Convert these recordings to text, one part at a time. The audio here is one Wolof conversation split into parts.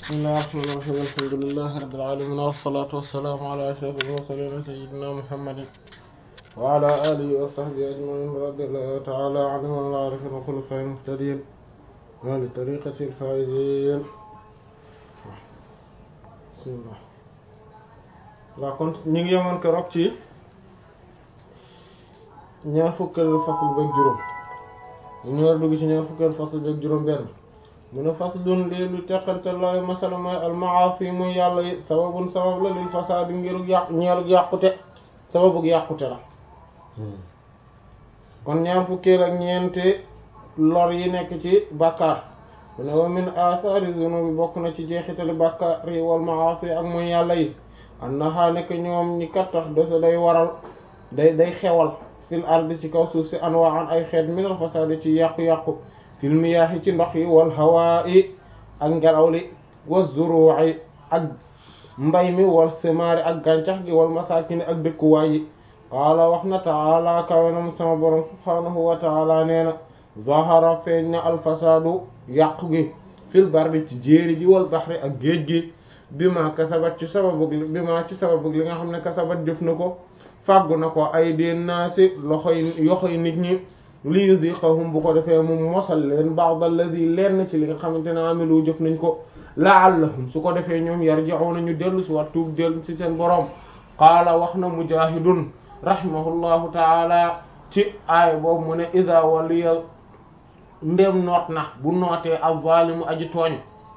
bismillaahi rahmaani rahiim alhamdulillaahi rabbil aalamiin wassalaatu wassalaamu alaa ashrafil mursaliin sayyidinaa Muhammadin wa alaa aalihi wa sahbihi ajma'iin radiyallaahu ta'aalaa anhum wa anil aarifiin wa xulafaa'il muhtadiin wa li tariiqatil faa'iziin bismillaah waaw kon ñu ngi yemoon keroog ci ñaar fukkeelu fasl beeg juróom ñu war a dugg ci ñaar fukkeelu fasl beeg juróom benn mu ne faslun lii lu teqante looy masala mooy almaasi muy yàlla yi sababun sabab la lil fasaadi ngirug yàq ñeelug yàqute sababug yàqute la kon ñaar fukkeel ak ñeenti lor yi nekk ci bàkkaar mu ne wa min athari zunubi bokk na ci jeexitali bàkkaar yi wal maasi ak muy yàlla yi annaha nekk ñoom ñi kattax dose day waral day day xewal fil ardi ci kaw suuf si anwaan ay xeet minal fasaadi ci yàqu-yàqu fil miyaahi ci ndox yi wal hawaa yi ak ngelaw li wa zuruu'i ak mbay mi wal simaari ak gàncax gi wal masaakini ak dëkkuwaay yi qaala wax na taala kawenam sama borom subhaanahu wa taala nee na zahara feeñ na alfasaadu yàqu gi fil barri ci jéeri ji wal baxri ak géej gi bi ma kasabat ci sababug bi ma ci sababug li nga xam ne kasabat jëf na ko fàggu na ko ay deen naasi loxoy yoxoy nit ñi li yuziqahum bu ko defee mu mosal leen ba'd alladhi lenn ci li nga xamante ne amilu jëf nañ ko la'allahum su ko defee ñoom yarji'una ñu dellu si wat tuub dellu si seen boroom qaala wax na mujahidun rahimahullahu taala ci aay boobu mu ne idha waliya ndem noot na bu nootee az-zalimu aji tooñ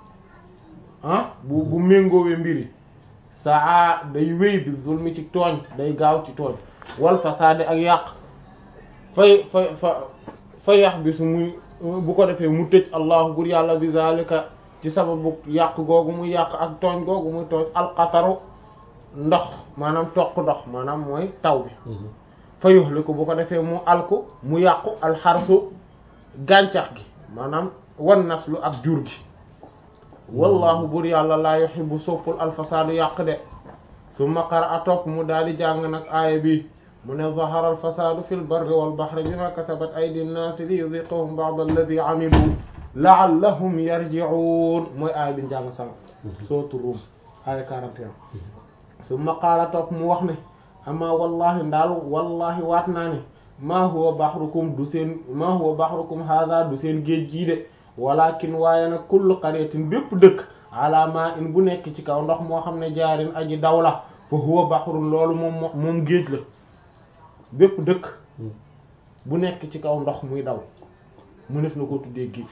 ah bu bu méngoowee mbiri saa day wéy bi zulmi ci tooñ day gaaw ci tooñ wal fasaade ak yàq fay fay fa fa yax bi su muy bu ko defee mu tëj allahu bur yàlla bi zalika ci sababu yàq googu muy yàq ak tooñ googu muy tooñ alqataru ndox maanaam toq ndox maanaam mooy taw bi fa yuhliku bu ko defee mu alku mu yàqu alxarsu gàncax gi maanaam wan naslu ak jur gi wallahu bur yàlla laa yuhibbu soppul alfasaadu yàq de summa qara'a topp mu daal di jàng nag aaya bi mu ne zahara alfasaadu fi lbarri walbahri bima kasabat aydi nnaasi li yudiqahum ba'd alladi amilu la'allahum yarji'un mooy aaya bi njàng sànq sootu Rum aaya 41 summa qaala topp mu wax ne ama wallahi ndaal wallahi waat naa ne maa huwa bahrukum du seen maa huwa bahrukum hadha du seen géej gii de walakin waaye nag kullu qaryatin bépp dëkk ala ma in bu nekk ci kaw ndox moo xam ne jaarin aji daw la fa huwa bahrun loolu moom moom géej la bépp dëkk bu nekk ci kaw ndox muy daw mu def na ko tuddee géej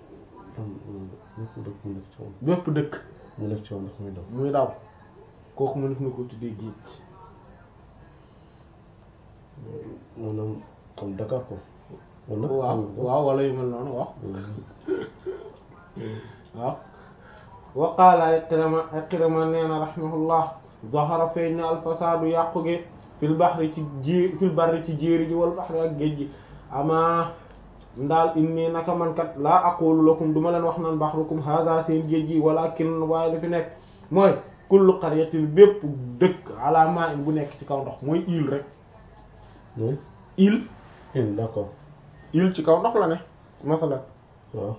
bépp dëkk mu nekk ci ndox muy daw muy daw kooku mu def na ko tuddee géej maanaam comme Dakar ko wala waaw waaw wala yu mel noonu waaw waaw wa qaala Ikrima Ikrima nee na rahimahullah zahara feeñ na alfasaadu yàqu gi fil bahri ci ji fil barri ci jéeri ji wal bahri ak géej gi ama ndaal inni naka man kat laa aqulu lakum duma leen wax naan bahrukum hadha seen géej gi walakin waaye dafi nekk mooy kullu qaryatin bépp dëkk ala ma'in bu nekk ci kaw ndox mooy île rek mooy île île d'accord île ci kaw ndox la ne masalan waaw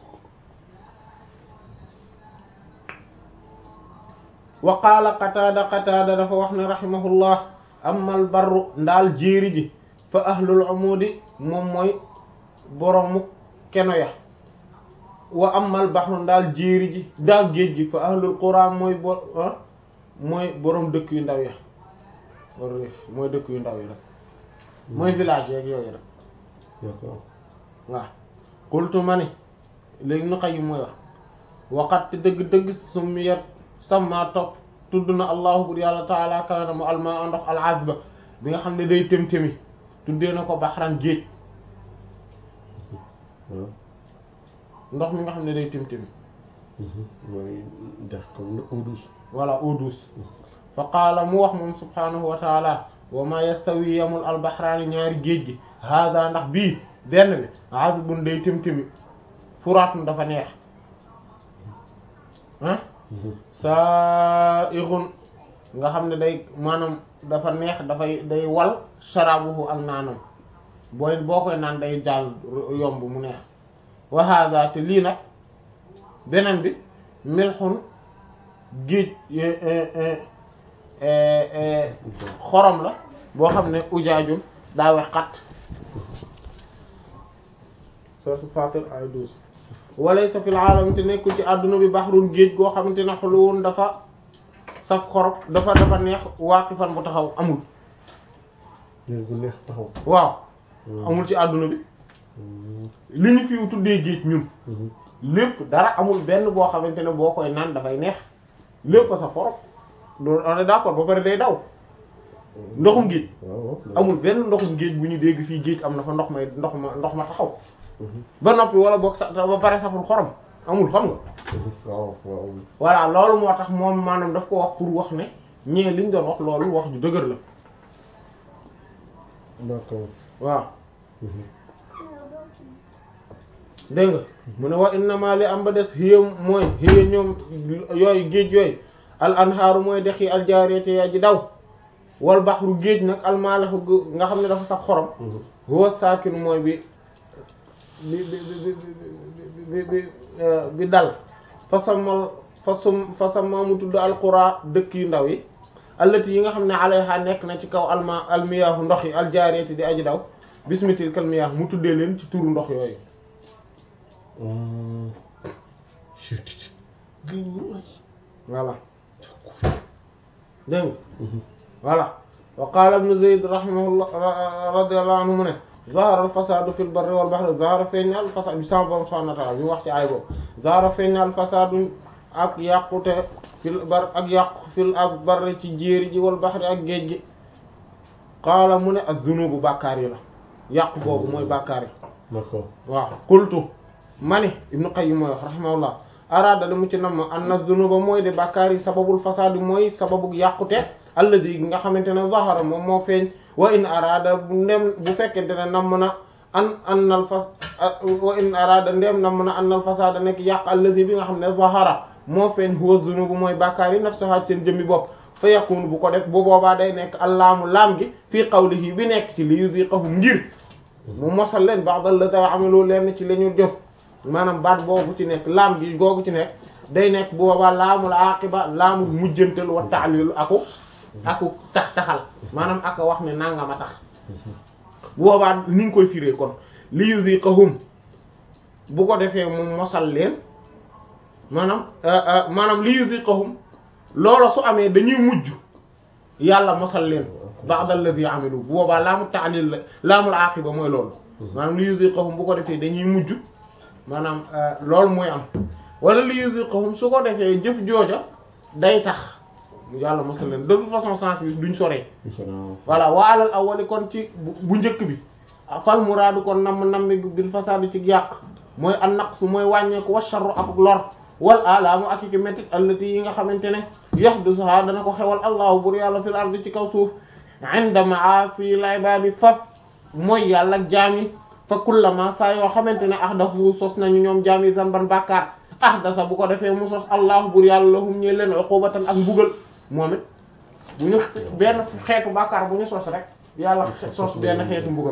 wa qaala qataada qataada dafa wax ne rahimahullah amal barru ndaal jéeri ji fa ahlul umudi moom mooy boroomu keno ya wa amal bahru ndaal jéeri ji ndaal géej gi fa ahlul qura mooy bo mooy boroom dëkk yu ndaw ya war mooy dëkk yu ndaw yi rek mooy village yeeg yooyu rek d'accord waaw qultu ma ni léegi nu xay yi mooy wax waqat dëgg-dëgg sumiyat sama topp tudd na allahu bur yàlla taala kawana mu alma ndox alazba bi nga xam ne day tém-témi tuddee na ko baxran géej waaw ndox mi nga xam ne day tém-témi mooy dex comme eau douce voilà eau douce fa qaala mu wax moom subhanahu wa taala wa ma yastawi yamul albaxraani ñaari géej gi hada ndax bii benn bi azbun day tém-témi furaatun dafa neex ah sa'ighun nga xam ne day maanaam dafa neex dafay day wal sharabuhu ak naanam booy boo koy naan day jàll yomb mu neex wa hadha te lii nag beneen bi milxun géej xorom la boo xam ne ujaajul daa wex xat sourate Fatir ay douze walaysa fil aalami te nekkul ci àdduna bi baxrun géej goo xamante ne xuluwun dafa saf xorom dafa dafa neex waaqifan bu taxaw amul géej gu neex taxaw waaw amul ci àdduna bi li ñu fi tuddee géej ñun lépp dara amul benn boo xamante ne boo koy naan dafay neex lépp sa xorom loolu on est d'accord ba pare day daw ndoxum géej waaw amul benn ndoxum géej bu ñu dégg fii géej am na fa ndox may ndox ma ndox ma taxaw ba noppi wala boog sa ba pare saful xorom amul xam nga waaw waaw voilà loolu moo tax moom maanaam daf ko wax pour wax ne ñee liñ doon wax loolu wax ju dëgër la d'accord waaw dégg nga mu ne wa innama li am ba des hiya mooy hiya ñoom yooyu géej yooyu al anhaaru mooy dex yi al jaariyati yaa ji daw wal baxru géej nag al maalaxu nga xam ne dafa sax xorom huwa saakin mooy bi bi bi bi bi bi dal fa samal fa sum fa sama mu tudd al qura dëkk yu ndaw yi allati yi nga xam ne alayha nekk na ci kaw alma almiyaahu ndox yi al jaariyati di aji daw bismitil kal miyaah mu tuddee leen ci turu ndox yooyu voilà dégg nga voilà wa qaala ibnu Zayd rahimahullah radiyallahu anhu mu ne zahara al fasadu fil barri wal bahri zahara feeñ na al fasad bi sama borom subhanahu wa ta'ala bi mu wax ci ay boobu zahara feeñ na al fasadu ak yàqute fil bar ak yàqu fil ak barri ci jéeri ji wal bahri ak géej gi qaala mu ne az-zunubu bàkkaar yi la yàqu boobu mooy bàkkaar yi d'accord waaw qultu mani ibnu qayyim mooy wax rahimahullah araada li mu ci nam anna zunuba mooy de bàkkaar yi sababul fasaadi mooy sababu yàqute alladi nga xamante ne zahara moom moo feeñ wa in araada ndem bu fekkente ne nam na an annal fas wa in araada ndem nam na annal fasaada nekk yàq alladi bi nga xam ne zahara moo feeñ huwa zunubu mooy bàkkaar yi nafsaha seen jëmmi bopp fa yakunu bu ko def bu boobaa day nekk allaamu laam gi fii qawlihi bi nekk ci li yuziqahum ngir mu mosal leen ba'd allati amilu leen ci la ñu jëf maanaam baat boobu ci nekk laam gi googu ci nekk day nekk bu boobaa laamul aqiba laamul mujjantal wa ta'lil aku aku tax taxal maanaam aka wax ne nangama tax bu boobaa ni nga koy firee kon li yuziqahum bu ko defee mu mosal leen maanaam maanaam li yuziqahum loolu su amee dañuy mujj yàlla mosal leen ba'd alladhi amilu bu boobaa laamu ta'lil la laamul aqiba mooy loolu maanaam li yuziqahum bu ko defee dañuy mujj maanaam loolu mooy am wala li yuziqahum su ko defee jëf jooja day tax yàlla mosal leen de toute façon sens bi duñ soree voilà wa alal awwali kon ci bu njëkk bi fal muraadu kon nam nam bil fasaadi ci yàq mooy an naqsu mooy wàññeeku wa sharru ak lor wal alaamu ak i métit allati yi nga xamante ne yahdusuha dana ko xewal allahu bur yàlla fil ardi ci kaw suuf inda ma'asi al ibadi faf mooy yàlla ak jaam yi fa kullama saa yoo xamante ne ahdathu sos nañu ñoom jaam yi zanban bàkkaar ahdasa bu ko defee mu sos allahu bur yàlla lahum ñe leen uqubatan ak mbugal moom it bu ñu benn xeetu bàkkaar bu ñu sos rek yàlla sos benn xeetu mbugal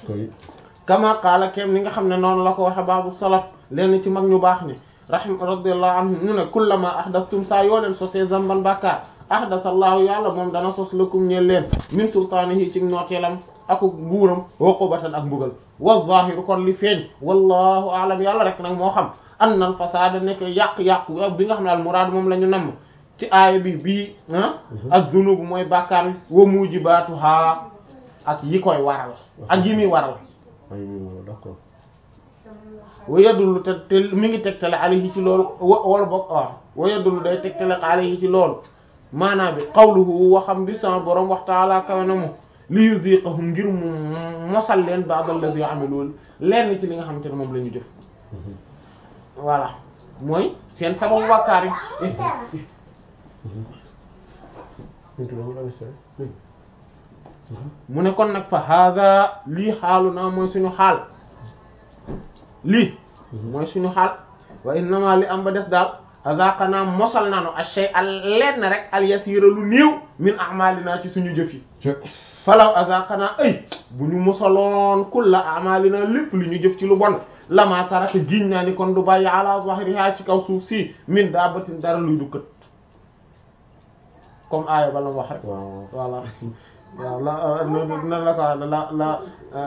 kama qaala kem ni nga xam ne noonu la ko waxe baabu salaf leen ci mag ñu baax ni rahim radiyallahu anhu ñu ne kullama ahdathtum saa yoo leen sosee zamban bàkkaar ahdasa allahu yàlla moom dana sos lakum ñeel leen min sultaanihi ci nooteelam ak nguuram uqubatan ak mbugal wa zahiru kon li feeñ wallahu a'lam yàlla rek nag moo xam anna al fasada nekk yàq-yàq bi nga xam ne al muraad moom la ñu namm ci aaya bi bii ah ak zunub mooy bàkkaar wa mujibaatuha ak yi koy waral ak yi muy waral d'accord wa yadullu te te mi ngi tegtale alayhi ci loolu wala bokk waaw wa yadullu day tegtale alayhi ci loolu maanaam bi qawluhu waxam bi sama borom wax taala kawe na mu li yuziqahum ngir mu mosal leen ba'd alladhi amilu lenn ci li nga xamante ne moom la ñu jëf voilà mooy seen sababu bàkkaar yi mu ne kon nag fa hada lii xaalu naa mooy suñu xaal lii mooy suñu xaal wa innama li am ba des daal azaqanaa mosal naanu ashay al lenn rek al yasira lu néew min a'malina ci suñu jëf yi falaw azaqanaa ay bu ñu mosaloon kulla a'malina lépp li ñu jëf ci lu bon lama taraka giñ naa ni kon du bàyyi ala zahriha ci kaw suuf si min daabatin dara luy du kët comme aaya ba la wax rek waaw voilà waaw la nan la ko wax la la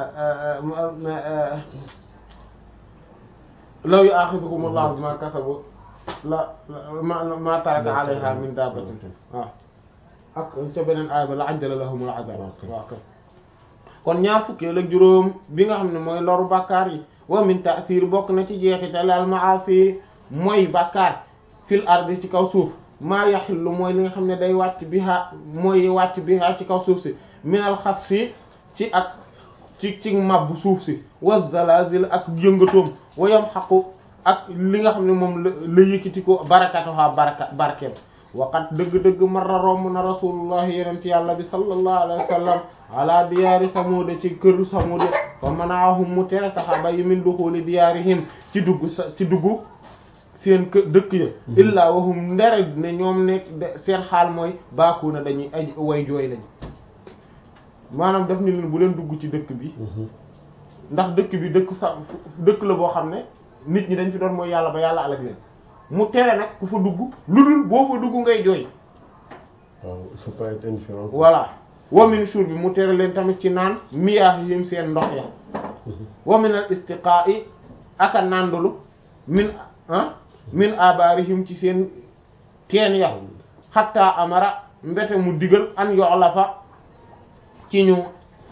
law yu'akhidhukum Allahu bima kasabu la ma ma taraka alayha min dabbatin waaw ak ca beneen aaya ba la ajjala lahumul azab waaw kay kon ñaar fukkeel ak juróom bi nga xam ne mooy loru bàkkaar yi wa min ta'sir bokk na ci jeexital al ma'asi mooy bàkkaar fil ardi ci kaw suuf maa yaxillu mooy li nga xam ne day wàcc biha mooy wàcc biha ci kaw suuf si minal xas fi ci ak ci ci mabbu suuf si wa zalazil ak yëngatoom wa yamhaqu ak li nga xam ne moom la la yëkkati ko barakatuha baraka barkeem waqat dëgg-dëgg marra romb na rasulullahi yeneen ci yàlla bi sallallahu alayhi wa sallam ala diyaari samuuda ci kër samuuda fa manaahum mu tere saxaaba yi min duxuli diyaarihim ci dugg sa ci dugg seen kë dëkk ya illaa wahum ndere ne ñoom nekk seen xaal mooy baaku na dañuy ay way jooy lañ maanaam def ni leen bu leen dugg ci dëkk bi ndax dëkk bi dëkk sa dëkk la boo xam ne nit ñi dañ fi doon mooy yàlla ba yàlla alak leen mu tere nag ku fa dugg lu dul boo fa dugg ngay jooy waaw il faut pas être indifférent voilà wamin suur bi mu tere leen tamit ci naan miyaah yim seen ndox ya wamin al istiqaa'i aka nàndulu min ah min abaarihim ci seen teen ya xatta amara mbete mu digal an yoxla fa ci ñu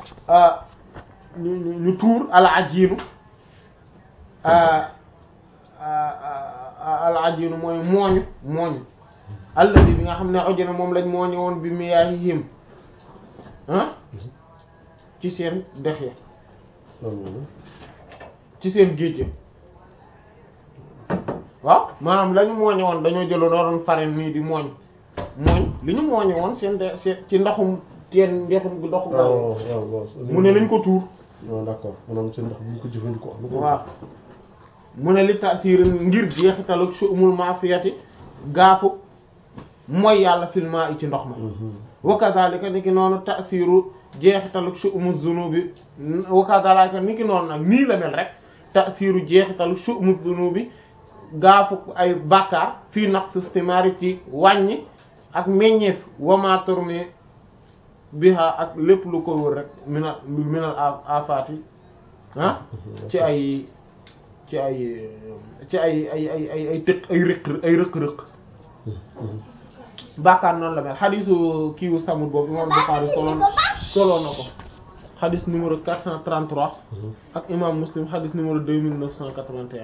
ñu ñu tuur al ajiinu al ajiinu mooy mooñu mooñu alladi bi nga xam ne ojona moom lañ mooñu woon bi miyaahihim ah ci seen dex ya ci seen géej ya waaw maanaam la ñu mooñe woon dañoo jëloon doon farine nii di mooñ mooñ li ñu mooñe woon seen de seen ci ndoxum teen ndoxum ndoxum waaw waaw waaw mu ne lañ ko tuur non d'accord maanaam seen ndox bu ñu ko jëfandikoo am na waaw mu ne li taasiir ngir jeexitalu su'umul maasiyati gaafu mooy yàlla filma yi ci ndox ma wa kadhalika ni ki noonu taasiru jeexitalu su'umul zunubi wa kadhalika ni ki noonu nag nii la mel rek taasiru jeexitalu su'umul zunubi gaafu ay bàkkaar fii naq systémari ci wàññi ak meññeef wamaator mi biha ak lépp lu ko wër rek minal minal afaati ah ci ay ci ay ci ay ay ay ay ay tëq ay rëq ay rëq-rëq bàkkaar noonu la mel xadisu kiiwu samut boobu imam Bukhari soloon soloo na ko xadis numéro 433 ak imam Muslim xadis numéro 2981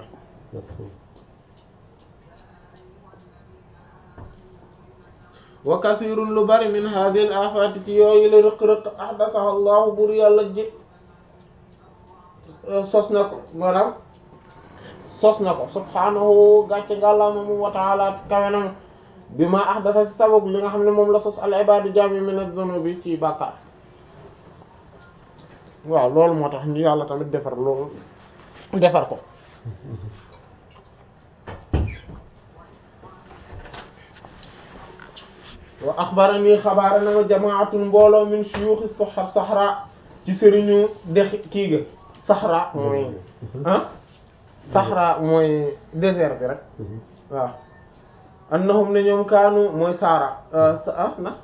wa kasirun lu bari min hadhihi al afati ci yooyu la rëq-rëq ahdathaha allahu bur yàlla ji sos na ko maanaam sos na ko subhanahu gàcce ngàllaama moom wa ta'ala kawe na bi ma ahdatha ci sabab li nga xam ne moom la sos al ibadu jami min az-zunubi ci bàkkaar waaw loolu moo tax ñu yàlla tamit defar loolu defar ko wa axbarani xabaara na ma jamaatun mbooloo min shuyuxi soxar saxra ci sëriñu dex kii ga saxra mooy ah saxra mooy désert bi rek waaw annahum ne ñoom kaanu mooy saara ah na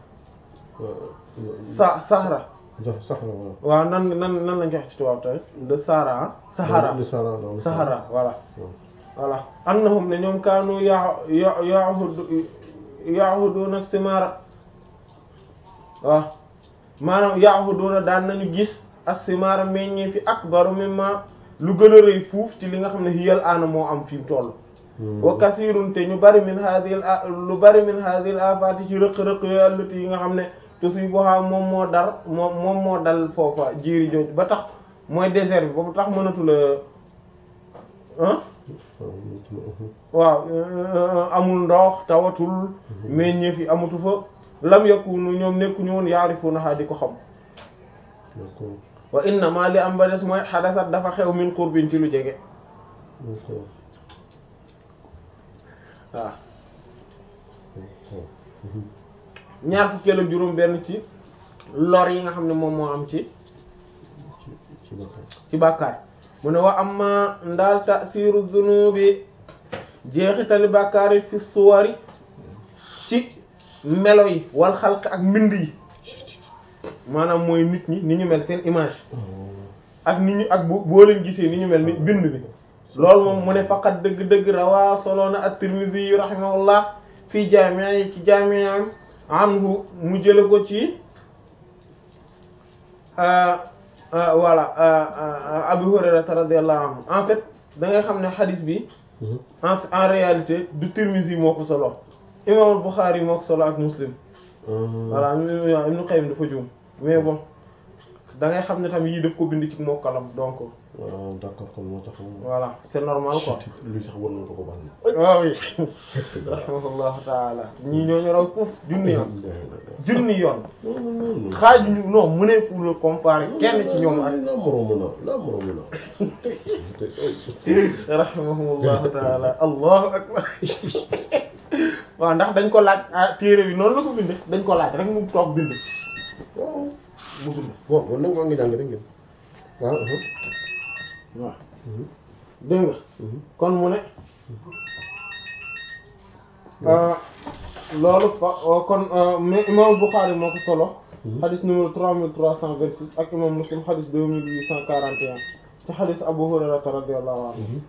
sa saxra saxra waaw nan nan nan lañ ko wax ci tubaab tamit de saara ah saxara saxara voilà voilà annahum ne ñoom kaanu ya ya yahudu yaahuduna simaara waaw maanaam yaahuduna daan nañu gis as-simaara meññee fi akbaru mimma lu gën a rëy fuuf ci li nga xam ne hiyal aana moo am fi mu toll wa kasirun te ñu bari min hadhihi lu bari min hadhihi al-afati ci rëq-rëq yooyu allati yi nga xam ne tusibuha moom moo dar moom moom moo dal foofa jiiri jooju ba tax mooy désert bi ba tax mënatu la ah waaw amul ndox tawatul meññeef yi amatu fa lam yakunu ñoom nekkuñu woon yaarifunaha di ko xam wa innama li am ba des mooy xadasat dafa xew min qurbin ci lu jege waaw ñaar fukkeel ak juróom benn ci lor yi nga xam ne moom moo am ci ci bàkkaar mu ne wa amma ndaal tasiru zunubi jeexitali bàkkaari fi suwari ci melo yi wal xalq ak mbind yi maanaam mooy nit ñi ni ñu mel seen image ak nit ñu ak bu boo leen gisee ni ñu mel ni bind bi loolu moom mu ne faqat dëgg-dëgg rawaa soloona at-Tirmidhi yu rahimahullah fii jaami'a yi ci jaami'am anhu mu jële ko ci voilà Abu Hurayra radiyallahu anhu en fait da ngay xam ne hadith bi en en réalité du Tirmidhi moo ko solo imam Bukhari moo ko solo ak Muslim voilà Ibn Qayyim dafa juum mais bon da ngay xam ne tam yii daf ko bind ci mokkalam donc waaw d'accord kon moo tax voilà c'est normal quoi luy sax war nañ ko ko baal waaw oui rahimahullahu taala ñii ñoo ñu raw foofu junni yoon junni yoon xaaju ñu non mu ne pour le comparer kenn ci ñoom ak la moromu na la moromu na rahimahullahu taala allahu akbar waaw ndax dañ ko laaj ah téere bi noonu la ko binde dañ ko laaj rek mu toog bind waaw mu bind bon man nag maa ngi jàng dégg ngeen waaw waaw dégg nga kon mu ne loolu fa kon mais imam Bukhari moo ko solo xadis numéro trois mille trois cent vingt six ak imam Muslim xadis deux mille huit cent quarante et un ci xadis Abu Hurayrata radiyallahu anhu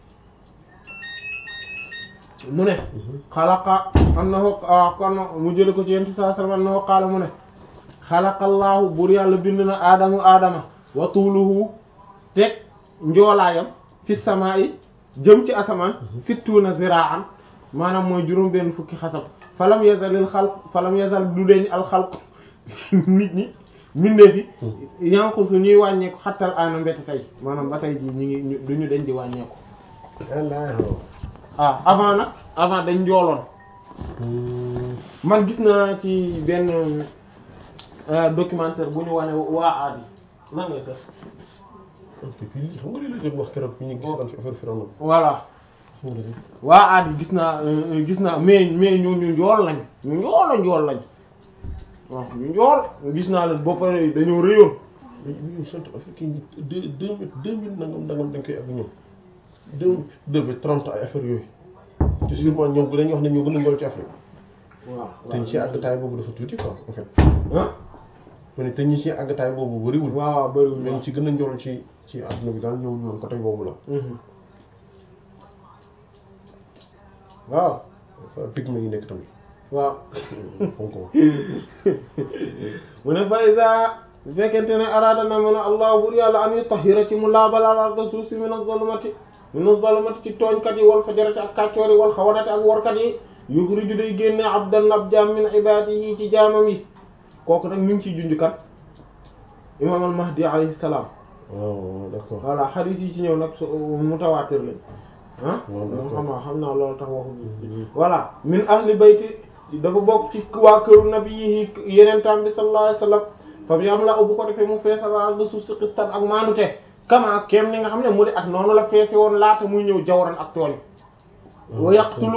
mu ne xalaqa annahu kon mu jële ko ci yent saa sallam annahu qaala mu ne xalaqallaahu buur yàlla bind na aadamu aadama wa tuuluhu teg njoolaayam fi samaa yi jëm ci asamaan sittuuna ziraan maanaam mooy juróom benn fukki xasab falam yazalil xalq falam yazal du deñ al xalq nit ñi mbindeef yi yanqu su ñuy wàññeeku xattal aana mbete tey maanaam ba tey jii ñu ngi duñu deñ di wàññeeku ah avant nag avant dañ njooloon man gis naa ci benn documentaire bu ñu wane waa aadi nan ngay sax ok fii xam nga li la doon wax keroog fi ñu gis daan fi affaire Firawna voilà waa aadi gis naa gis naa mais mais ñu ñu njool lañ ñu njool la njool lañ waaw ñu njool gis naa leen ba pare dañoo rëyoon ñu sant affaire kii deux deux mille deux mille nangam nangam dañ koy ak ñoom deux deux mille trente ay affaire yooyu te sûrement ñoom dañuy wax ne ñoo gën a njool ci Afrique waaw te ñu ci àggataay boobu dafa tuuti quoi en fait ah ma ne te ñi ci àggataay boobu bëriwul waaw waaw bëriwul mais ñi ci gën a njool ci ci àdduna bi daal ñëw ñoom côté boobu la waaw pigme yi nekk tamit waaw fonk ko mu ne faysa bu fekkente ne araada na mën a allah bur yàlla an yutahhira ci mu laabal al arda suuf si min az-zulumati min az-zulumati ci tooñkat yi wal fajarati ak kàccoor yi wal xawanati ak workat yi yuxriju day génne abdan ab jaam min ibadihi ci jaamam yi kooku nag mi ngi ciy junj kat imam al mahdi alayhi salaam waaw d'accord voilà xadiis yi ci ñëw nag su mutawaatir lañ ah waaw d'accord xam naa xam naa loolu tax waxu voilà min ahli bayti dafa bokk ci waa këru nabi yi yeneen tam bi sallallahu alayhi wasallam fam yam la bu ko defee mu feesal arda suuf si xistan ak maandute kama kem ni nga xam ne mu di at noonu la feese woon laata muy ñëw jawran ak tooñ wa yaqtulu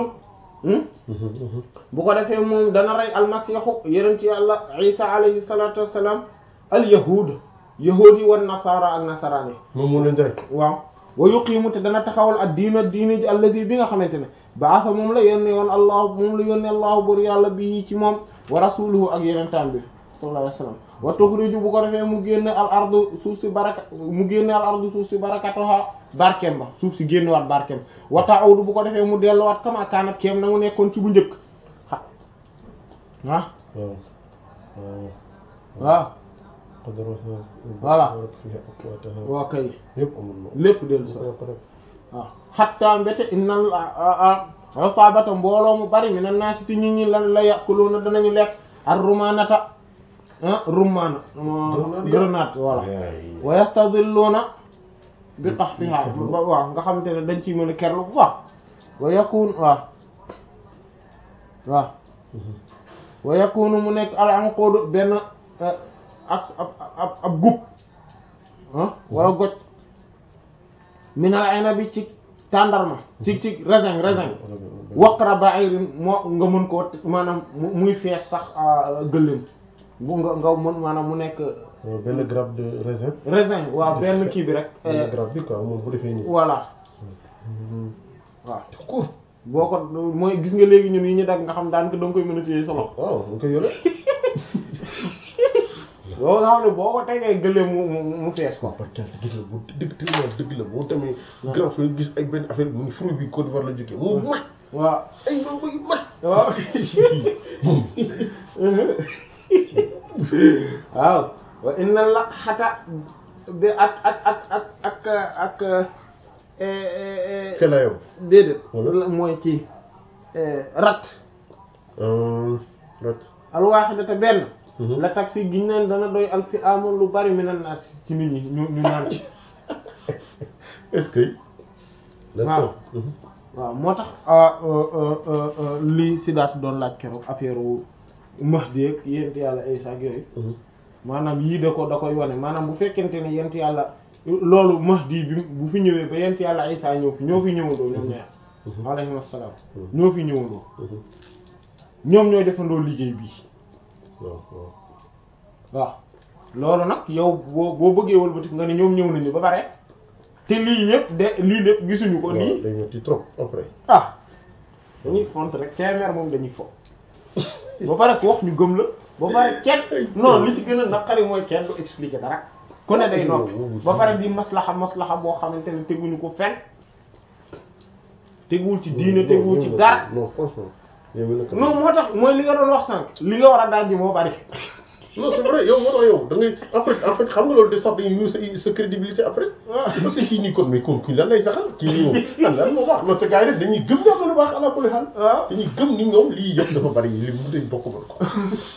bu ko defee moom dana rey almasiixu yeneen ci yàlla isa alayhi salatu wassalam al yahud yahudi wan nasara ak nasaraani moom moo leen di rek waaw wa yuqiimu te dana taxawal ak diina diine ji alladi bi nga xamante ne baasa moom la yónnee woon allah moom la yónnee allahu bur yàlla bi ci moom wa rasuluhu ak yeneen taam bi sallallahu alayhi wasallam wa tuxriju bu ko defee mu génne al ardu suuf si baraka mu génne al ardu suuf si barakatuha barkeem ba suuf si génnewaat barkeem wa ta'udu bu ko defee mu delluwaat kama kaanat keem na mu nekkoon ci bu njëkk ah waaw waaw waaw qadaraha Voilà. fiha aqwataha waa kay yëpp amul na lépp dellu si ko rek waaw xatta mbete innal asabata mbooloo mu bari mi na naasi ti nit ñi lan la yàquluna danañu lekk ar rumanata ah rumana grenade voilà wa yastadilluna bi qahfiha waaw nga xamante ne dañ ciy mën a kerlu bu baax wa yakun waaw waaw wa yakunu mu nekk al anqudu benn ak ab ab ab gub ah wala goj minal inabi ci tàndarma ci ci raisin raisin waqra ba'irin moo nga mën koo maanaam mu- muy fees sax gëléem bu nga nga mën maanaam mu nekk Euh, benn grappe de raisin. raisin waaw benn kii bi rek benn grappe bi quoi moom bu defee nii. voilà waaw boo ko mooy gis nga léegi ñun yi ñu dagg nga xam daan ko danga koy mën a téye sa loxo waaw mu koy yore. boo nga xam ne boo ko tegee gëlee mu mu mu fees ko par contre gis la bu dëgg tellement dëgg la boo demee. grand frère gis ay benn affaire mu ngi fruit bi Côte d'Ivoire la jógee mu mag waaw ay mango yu mag. waaw waaw wa inna la xata bi ak ak ak ak ak ak Fela yow. déedéet Wala? mooy ci rat rat. alwaaxidata benn Mhm. la tag fi giñ neen dana doy al fi amoon lu bari mi nan naas ci nit ñi ñu ñu naan ci est-ce que. Waaw. Mhm. waaw moo tax ah, euh, euh, euh, euh, lii Sidaat doon laaj keroog affaire wu Mahdi ak yent yàlla Isa ak yooyu Mhm. maanaam yii da ko da koy wane maanaam bu fekkente ne yent yàlla loolu Mahdi bi bu fi ñëwee ba yent yàlla Isa ñëw fi ñoo fi ñëwandoo ñoom ñaar alayhim assalaam ñoo fi ñëwandoo Mhm. ñoom ñooy defandoo liggéey bii waaw waaw. waaw loolu nag yow boo boo bëggee wëlbati nga ne ñoom ñëw nañu ba pare te lii lépp de lii lépp gisuñu ko waaw nii day metti trop après. ah dañuy font rek téeméer moom dañuy fo ba pare ko wax ñu gëm la ba pare kenn non li ci gën a naqari mooy kenn du expliquer dara ku ne day noppi ba pare di maslaxa maslaxa boo xamante ne teguñu ko fenn teguwul ci diine Non, teguwul non, ci non, dara non franchement. yow mii nag. non moo tax mooy li nga doon wax sànq li nga war a daaj moo bari non c'est vrai yow moo tax yow da ngay après en fait xam nga loolu de sax dañuy ñëw sa sa crédibilité après. parce que kii nii kon mais kon kii lan lay saxal kii nii moom lan lan moo baax non te gars yi nag dañuy gëm ñoo lu baax ala kulli xaal. waaw dañuy gëm ni ñoom lii yëpp dafa bari li mu dañ bokk mën ko.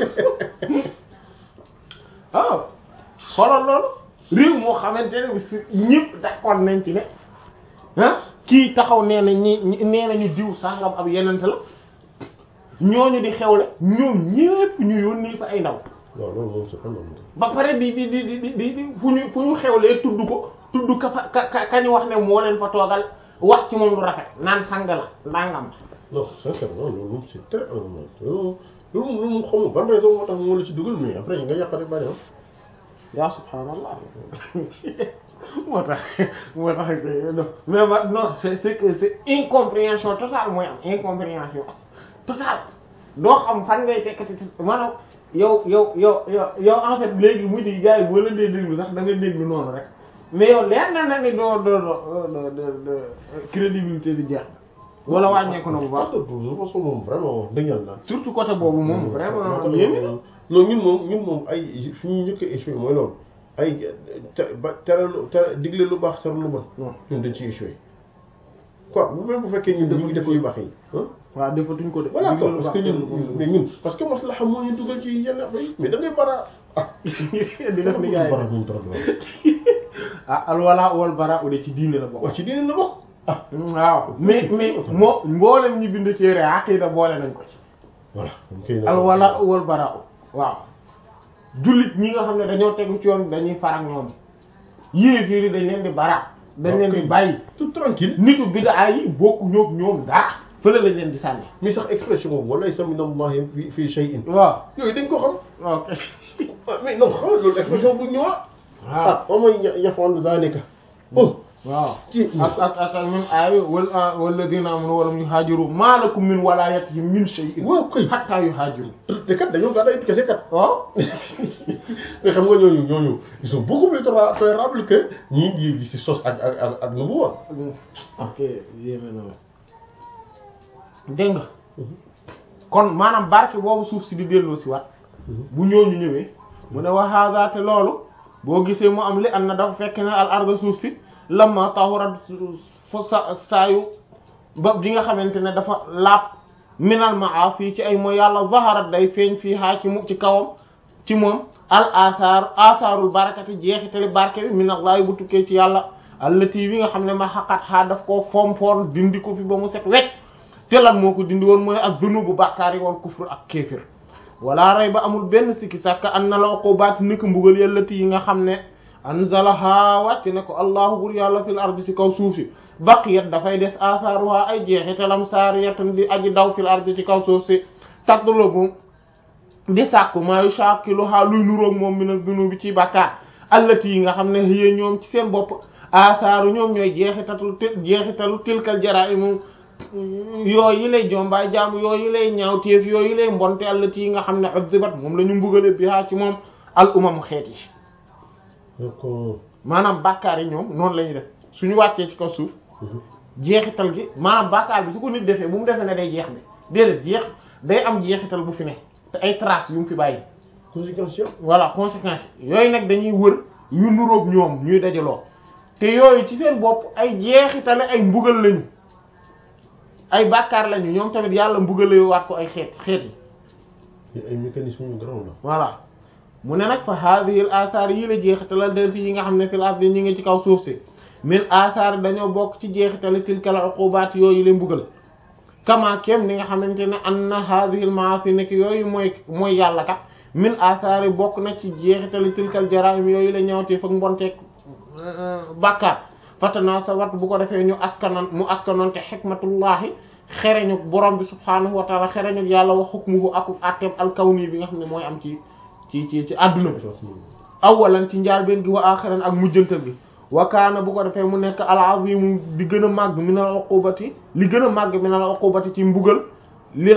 waaw xoolal loolu réew moo xamante ne bi si ñëpp d'accord nañ ci ne ah kii taxaw nee na ñi ñi- nee nañu diw sangam ab yenente la ñooñu di xewle ñoom ñëpp ñu yónnee fa ay ndaw waaw loolu moom c'est pas normal. ba pare di di di di di di fu ñu fu ñu xewlee tudd ko tudd ka fa ka ka ka ñu wax ne moo leen fa toogal wax ci moom lu rafet naan sang la nangam non sincèrement loolu moom c'est très anormal loolu loolu loolu moom xaw ma ban raison moo tax moo la ci dugal mais après nga yàq rek bari am. yaa subhaanallah moo tax moo tax mais ma non c'est c'est que c'est incompréhension totale mooy am incompréhension totale doo xam fan ngay tekkati maanaam yow yow yow yow yow en fait léegi mujj gi gars yi boo leen dee déglu sax da nga déglu noonu rek mais yow leer na na ni doo doo doo doo doo crédibilité bi jeex na wala wàññeeku na bu baax de toute façon moom vraiment wax dëgg yàlla. surtout côté boobu moom vraiment non yéeme na non ñun moom ñun moom ay fi ñu njëkk a échoué mooy loolu ay te ba tere lu tere digle lu baax tere lu bon. non ñun dañ ci échoué quoi bu même bu fekkee ñun ñu ngi def yu baax yi ah. waaw defatuñ ko de voilà quoi digle lu parce que baax ñun mais ñun parce que maslaxa moo ñu dugal ci yenn affaire yi mais da ngay bara ah. di def ni gars yi bara moom trop ah alwala wal bara ude ci diine la bokk wax ci diine la bokk ah. waaw mais mais moo mboolem ñi bind téere aqida boole nañ ko ci voilà. dañ koy alwala wal bara waaw jullit ñi nga xam ne dañoo tegu ci yoon dañuy farak ñoom yéeféer yi dañ leen di bara dañ leen di bàyyi tout tranquille nitu bid'a yi bokku ñoog ñoom dara fële lañ leen di sànni mais sax expression boobu walaysa min allahi fi fi shay'in waaw yooyu dañ ko xam ok ah mais non xam loolu expression bu ñëwaat waaw ah wa man yaf'al dhalika oh waaw ci ak ak ak ak même aaya wal walladina amanu walam yuhaajiru ma lakum min walayatihim min shay'in waaw kay hatta yuhaajiru te kat dañoo gàddaay kese kat waaw mais xam nga ñooñu ñooñu ils sont beaucoup plus tolérables que ñii di di si sos ak ak ak ak nubuwa ok yéeme na la dégg nga kon maanaam barke boobu suuf si di delloo si wat bu ñooñu ñëwee mu ne wa hada te loolu boo gisee mu am li an na dafa fekk ne al arda suuf si lamma tahurat fa sa saayu ba bi nga xamante ne dafa laab minal maasi ci ay mooy yàlla zaharat day feeñ fii haa ci mu ci kawam ci moom al athar atharul barakati jeexitali barke bi minallahi bu tukkee ci yàlla allati bi nga xam ne ma xaqat xaa daf koo fompoon dindi ko fi ba mu set wecc te lan moo ko dindi woon mooy ak dunubu bàkkaar yi wal kufru ak kéefir wala rey ba amul benn sikki sàkk an na la uqubaat ni ko mbugal yàllati yi nga xam ne anzalaha wàcc ne ko allahu bur yàlla fil ardi ci kaw suuf si baqiyat dafay des athaaruha ay jeexitalam saariyatan di aji daw fil ardi ci kaw suuf si tatlubu di sàkku maa yushakiluha luy nuroog moom mina dunubi ci bàkkaar allati yi nga xam ne yéen ñoom ci seen bopp asaaru ñoom ñooy jeexitalu jeexitalu tilkal jaraimu yooyu lay jombaay jaamu yooyu lay ñaawteef yooyu lay mbonte allati yi nga xam ne uzzibat moom la ñu mbugale biha ci moom al umamu xeet yi d'accord maanaam bàkkaar yi ñoom noonu la ñuy def suñu wàccee ci kaw suuf jeexital gi maanaam bàkkaar bi su ko nit defee bu mu defee ne day jeex de déedéet jeex day am jeexital bu fi ne te ay traces yu mu fi bàyyi conséquence yëpp voilà conséquences yooyu nag dañuy wër yu nuroog ñoom ñuy dajaloo te yooyu ci seen bopp ay jeexitale ay mbugal lañu ay bàkkaar lañu ñoom tamit yàlla mbugale waat ko ay xeet xeet yi ay mécanisme yu grand la voilà mu ne nag fa hadhihi al athar yi la jeexitalal delti yi nga xam ne fil ardi ñi ngi ci kaw suuf si min athar dañoo bokk ci jeexitali tilkal uqubat yooyu la mbugal kama kem ni nga xamante ne anna hadhihi al ma'asi nekk yooyu mooy mooy yàlla kat min athar yi bokk na ci jeexitali tilkal jaraim yooyu la ñaawtee fak mbonteeg bàkkaar fatana sa wat bu ko defee ñu askanan mu askanoon te xikmatullahi xereñu borom bi subhaanahu wa taala xereñu yàlla wa hukmuhu ak atteeb alkawni bi nga xam ne mooy am ci ci ci ci adduna bi awalan ci njaalbeen gi wa axiran ak mujjantal gi wa kaana bu ko defee mu nekk al azimu di gën a màgg min al uqubati li gën a màgg min al uqubati ci mbugal li